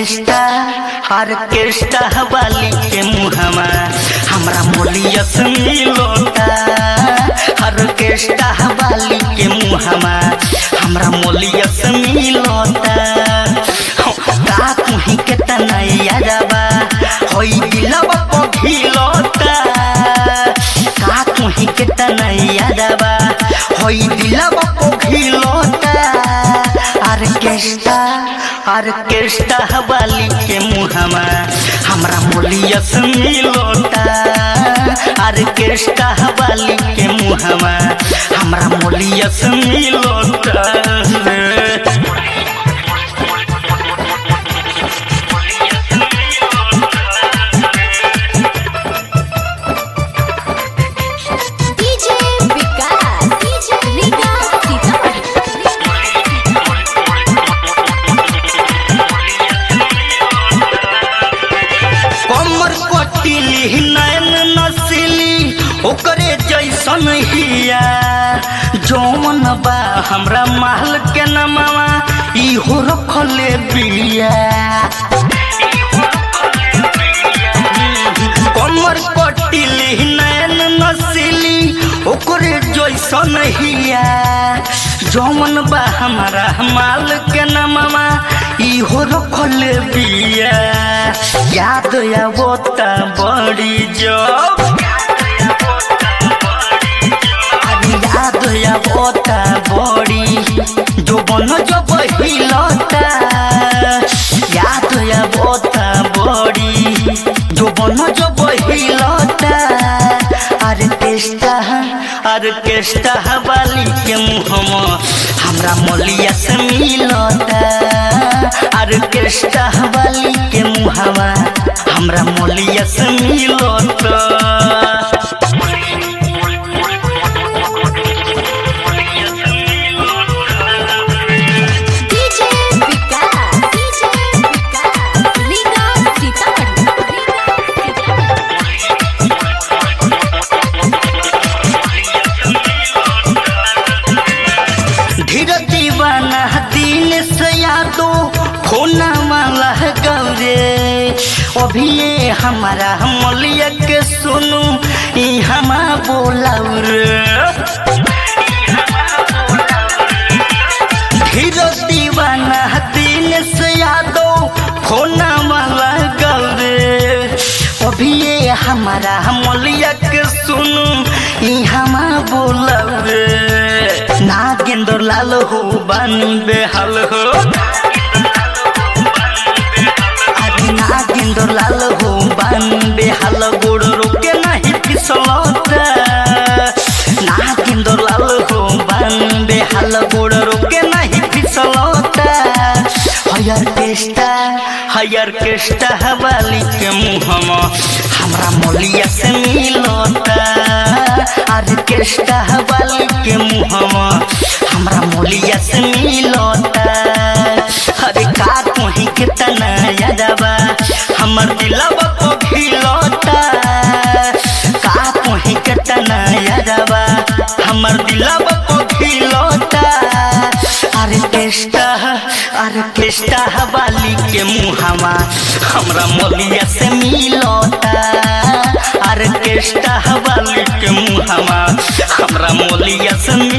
orchestra orchestra वाली के मुहमा हमरा मोलिया से मिलोता ऑर्केस्ट्रा वाली के मुहमा हमरा मोलिया से मिलोता का कुही के तनैया जाबा होई दिलवा को घिलोता का कुही के तनैया जाबा होई दिलवा को घिलोता ऑर्केस्ट्रा ऑर्केस्ट्रा वाली के मुहमा हमरा मोलिया से मिलोता ऑर्केस्ट्रा वाली के मुहमा हमरा मोलिया से मिलोता डीजे विकास डीजे विकास सीतामढ़ी कमर कटिली नैन नसिली ओकरे जैसन हिया जौन बा हमरा महल के नमवा इहो रखले बिया कमर कटिली नैन नसिली ओकरे जैसन हिया जौन बा हमारा माल के नमवा इहो रखल बिया याद आवता बड़ी जब अरे याद आवता बड़ी जो बन जो बहिलता याद आवता बड़ी जो बन जो बहिलता ऑर्केस्ट्रा ऑर्केस्ट्रा वाली के मुहमा हमरा मोलिया से मिलता ऑर्केस्ट्रा वाली के मुहमा हमरा मोलिया से मिलता डीजे विकास डीजे विकास लीगा सीतामढ़ी धीर दीवाना दिन से यादो खोना वाला गौरे अभी ये हमारा मलिया के सुनू ई हमा बोलाऊ रे धीर दीवाना दिन से यादो खोना वाला गौरे अभी ये हमारा मलिया के सुनू ई हमा बोलाऊ रे नागेंद्र लाल हो बानी बेहाल हो अरे नागेंद्र लाल हो बानी बेहाल गोड़ रोके नहीं फिसलता नागेंद्र लाल हो बानी बेहाल गोड़ रोके नहीं फिसलता हयर केस्टा हयर केस्टा वाली के मुहमा हमरा मोलिया से मिलता ऑर्केस्ट्रा वाली के मुहमा हमरा मोलिया से मिलता अरे का कोही के तना यादवा हमर दिलवा को खिलता का कोही के तना यादवा हमर दिलवा को खिलता ऑर्केस्ट्रा ऑर्केस्ट्रा वाली के मुहमा हमरा मोलिया से मिलता ऑर्केस्ट्रा वाली के मुहमा हमरा मोलिया से